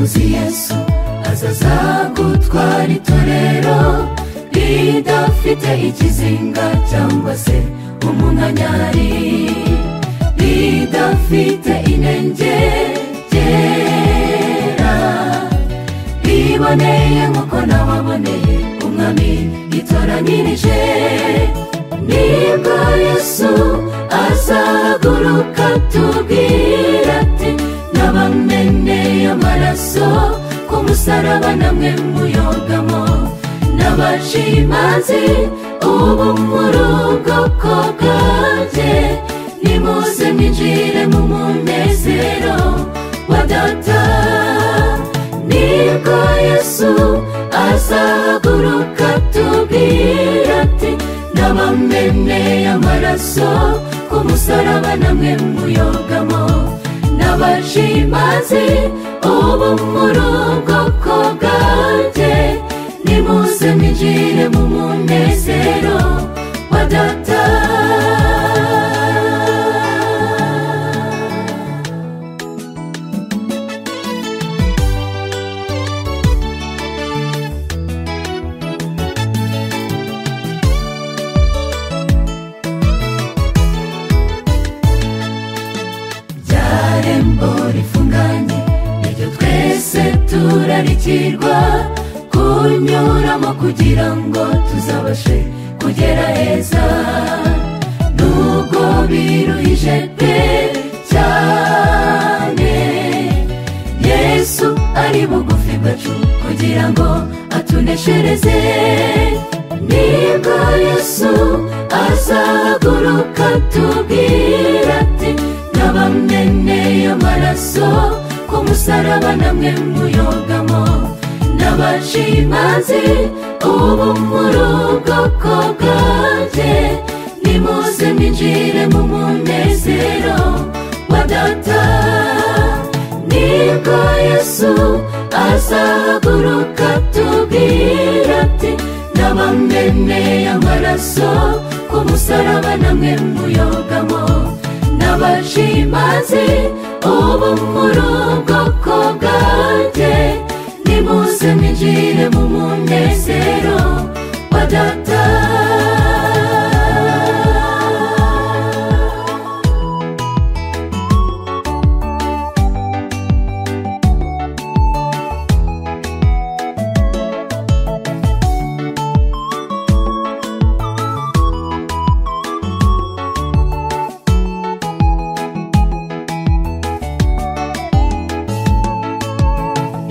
azi yesu azazagutwara itorero ridafite ikizinga cyangwa se umunkanyari ridafite inengegera riboneye nk'uko nawaboneye umwami yitoranyirije nibwo yesu azaguruka tubwira ati nabameneye amaraso ku musaraba namwe muyogamo n'abashimazi ubu mu rugo bwanjye nimuze mwinjire mu munezero wa data nibwo yesu azaguruka tubwira ati n'abameneye amaraso ku musaraba namwe muyogamo n'abashimazi ubu mu rugo bwanjye nimuze mwinjire mu munezero wa data irembo rifunganye iryo twese turarikirwa kunyuramo kugira ngo tuzabashe kugera heza nubwo biruhije pe cyane yesu ari bugufi bwacu kugira ngo atuneshereze nibwo yesu azaguruka tubwira ati n'abameneye amaraso ku musaraba namwe muyogamo n'abashimazi ubu mu rugo bwanjye nimuze mwinjire mu munezero wa data nibwo yesu azaguruka tubwira ati n'abameneye amaraso ku musaraba namwe muyogamo n'abashimazi ubu mu rugo bwanjye nimuze mwinjire mu munezero wa data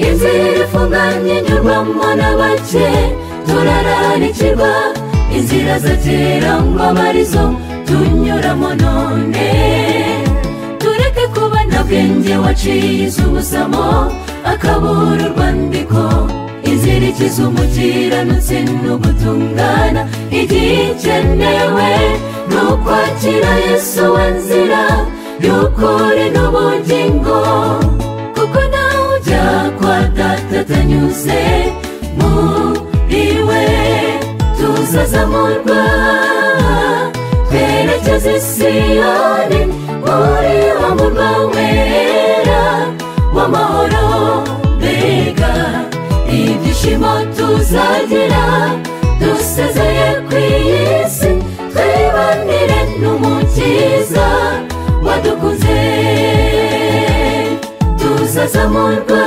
inzira ifunganye nyurwamo n'abake turararikirwa inzira za kera ngo abe arizo tunyuramo none tureke kuba nta bwenge waciye iz'ubuzamo akabura urwandiko inzira ikiza umukiranutsi ni ugutungana igihe ikenewe ni ukwakira yesu wa nzira y'ukuri n'ubugingo kuko nawe ujya kwa data atanyuze muriwe tuzazamurwa twerekeza i siyoni muri wa murwa wera w'amahoro mbega ibyishimo tuzagira dusezeye ku isi twibanire n'umukiza wadukunze tuzazamurwa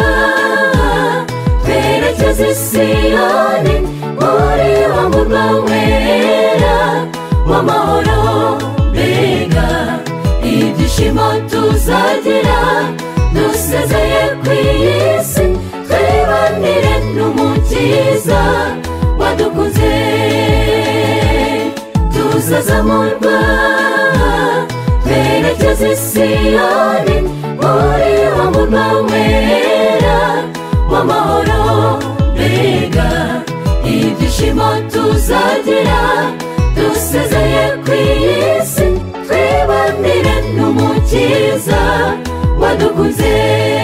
twerekeza i siyoni muri wa murwa wera w'amahoro mbega ibyishimo tuzagira dusezeye ku isi twibanire n'umukiza wadukunze tuzazamurwa twerekeza i siyoni muri wa murwa wera w'amahoro mbega ibyishimo tuzagira dusezeye ku isi twibanire n'umukiza wadukunze